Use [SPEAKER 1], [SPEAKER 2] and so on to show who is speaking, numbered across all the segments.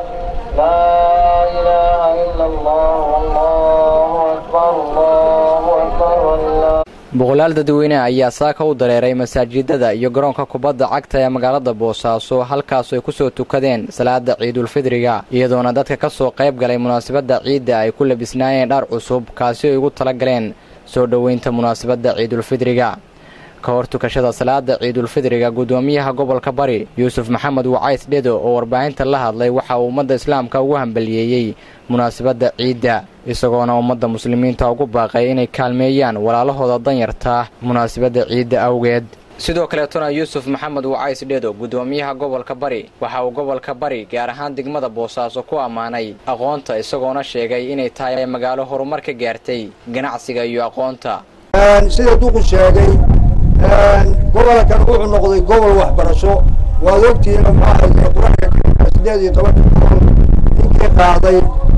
[SPEAKER 1] لا إله إلا الله والله أكبر الله أكبر والله
[SPEAKER 2] boqolaal dadweyne ayaa saaka u dareeray masaajidada iyo garoonka kubadda cagta ee magaalada boosaaso halkaasoo ay ku soo tukadeen salaada ciidulfidriga iyadoona dadka ka soo qayb galay munaasabadda ciidda ay ku labisnaayeen dhar cusub kaasi ay ugu tala galeen soo dhoweynta munaasabadda ciidulfidriga ka hor tukashada salaada ciidulfidriga guddoomiyaha gobolka bari yuusuf maxamed wacays dhedo oo warbaahinta la hadlay waxa uu ummadda islaamka ugu hambaliyeeyey munaasabadda ciidda isagoona ummadda muslimiinta ugu baaqay inay kaalmeeyaan walaalahooda danyarta munaasabadda ciidda awgeed sidoo kaleetona yuusuf maxamed wacays dhedo guddoomiyaha gobolka bari waxa uu gobolka bari gaar ahaan degmada boosaaso ku ammaanay aqoonta isagoona sheegay inay tahay magaalo horumar ka gaartay ganacsiga iyo aqoonta
[SPEAKER 3] sida duqu sheegay gobolkan wuxuu noqday gobol waxbarasho waad ogtihiin maxaa qur-aanka kariimka sideed iyo tobanka gobol ninkii qaaday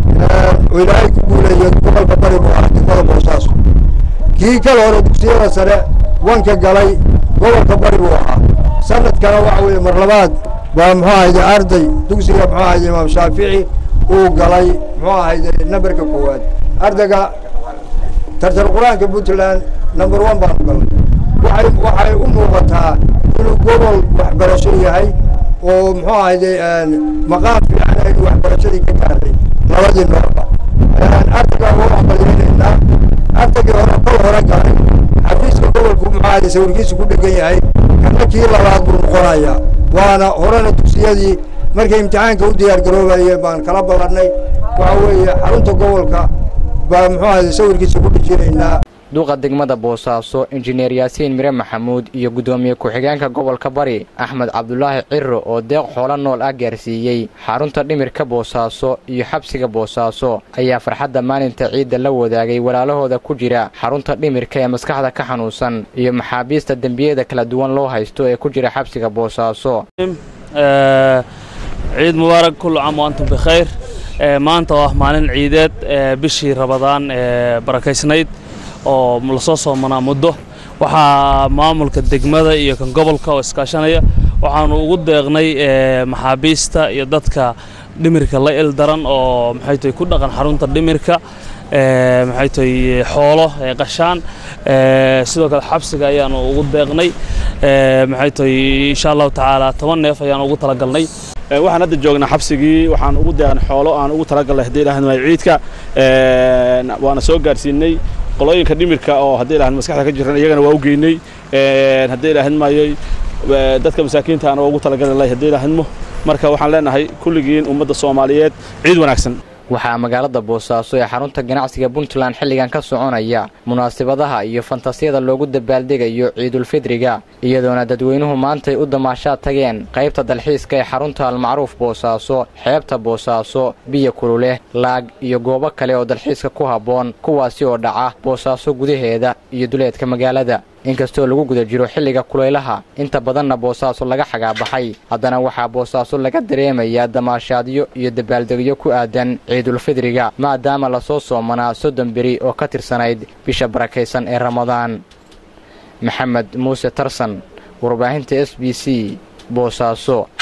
[SPEAKER 3] oo ilaahay ku guuleeyay gobolka bari buu ahaa degmada boosaaso kii kala hore dugsiyada sare wanka galay gobolka bari buu ahaa sanadkana waxa weeye mar labaad baa muxuu ahayde arday dugsiga muxuu ahayde imaam shaafici uu galay muxuu ahayde namberka koowaad ardayga tartar qur-aanka puntland number one baanu galnay waxay waxay u muuqataa inuu gobol waxbarasho yahay oo muxuu ahayde maqaam fiican aynu waxbarashadii ka gaarnay labadii noorba ardayga waa waxbadinaynaa ardaygii hore kol hore galay xafiiska gobolku muxuu ahayde sawirkiisu ku dhegan yahay kana kii labaad buu noqonayaa waana horena dugsiyadii markay imtixaanka u diyaar garoobayeen baan kala ballannay waxa weeye xarunta gobolka baa muxuu ahayde sawirkiisa ku dhijinaynaa
[SPEAKER 2] duqa degmada boosaaso injineer yaasiin mire maxamuud iyo guddoomiye ku-xigeenka gobolka bari axmed cabdulaahi ciro oo deeq xoolo nool ah gaarsiiyey xarunta dhimirka boosaaso iyo xabsiga boosaaso ayaa farxadda maalinta ciidda la wadaagay walaalahooda ku jira xarunta dhimirka ee maskaxda ka xanuunsan iyo maxaabiista dembiyada kala duwan loo haysto ee ku jira xabsiga boosaaso
[SPEAKER 4] ciid mubaarak kullu caam wa antum bikhayr maanta oo ah maalin ciideed bishii rabadaan ee barakaysnayd oo lasoo soomanaa muddo waxaa maamulka degmada iyo kan gobolka oo iskaashanaya waxaanu ugu deeqnay maxaabiista iyo dadka dhimirka la il daran oo maxay tahay ku dhaqan xarunta dhimirka maxay tahay xoolo qashaan sidoo kale xabsiga ayaanu ugu deeqnay maxay tahay insha allahu tacaala toban neef ayaanu ugu talagalnay
[SPEAKER 5] waxaan hadda joognaa xabsigii waxaan ugu deeqnay xoolo aan ugu talagalnay haddii ilaahad maayo ciidka waana soo gaarsiinay qolooyinka dhimirka oo haddii ilaahad maskaxda ka jiran iyagana waa u geynay haddii ilaahad maayo dadka masaakiinta aan ugu talagalnay haddii ilaahadmo marka waxaan leenahay kulligiin ummadda soomaaliyeed ciid wanaagsan
[SPEAKER 2] waxaa magaalada boosaaso ee xarunta ganacsiga puntland xilligan ka soconaya munaasabadaha iyo fantasiyada loogu dabaaldegayo ciidulfidriga iyadoona dadweynuhu maantay u damaashaad tageen qaybta dalxiiska ee xarunta almacruuf boosaaso xeebta boosaaso biyo kululeh laag iyo goobo kale oo dalxiiska ku habboon kuwaasi oo dhaca boosaaso gudaheeda iyo duleedka magaalada inkastoo lagu guda jiro xilliga kulaylaha inta badanna boosaaso laga xagaabaxay haddana waxaa boosaaso laga dareemayaa damaashaadyo iyo dabaaldegyo ku aadan ciidulfidriga maadaama lasoo soomanaa soddon beri oo ka tirsanayd bisha barakaysan ee ramadaan maxamed muuse tarsan warbaahinta s b c boosaaso